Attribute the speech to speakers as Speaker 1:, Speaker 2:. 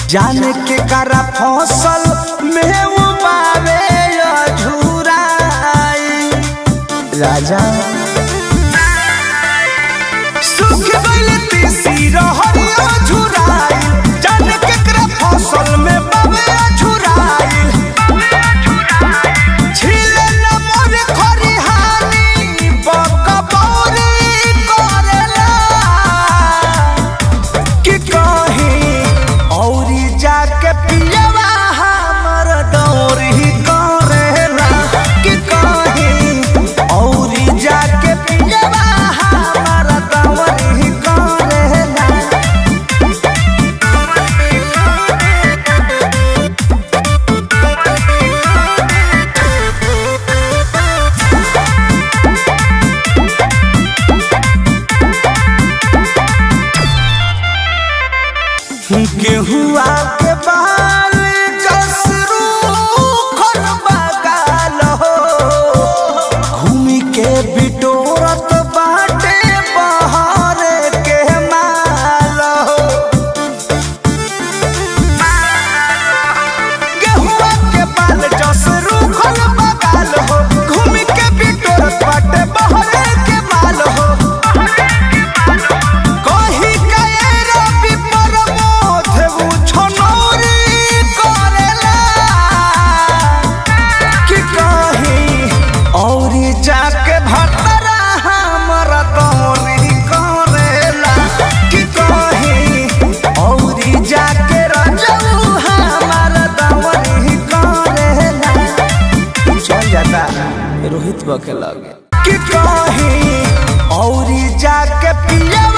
Speaker 1: जाने के करा फसल में उबारे झुराई राजा सुख गइल तीसी रहरिया झुराई जाने के करा फसल में बाबे झुराई छिले न मोर खरिहानी बकबौरी करेला कि कहीं औरी जाके पियवा हमर दौरी करेला कि कहीं औरी जाके पियवा हमर दौरी करेला गेहुआ के बाल जसरू खन बगाल हो घूमी के बिटोरत बाटे बहरे के माल हो गेहुआ के बाल जसरू खन बगाल हो घूमी के बिटोरत बाटे बहरे के माल हो कही कए रवि प्रमोद उ छनौरी करेला कि कही औरी जाके भतरा हमर दौरी करेला कि कही औरी जाके रजऊ हमर दौरी करेला चल जाता रोहित बके लगे कि कही औरी जाके पियवा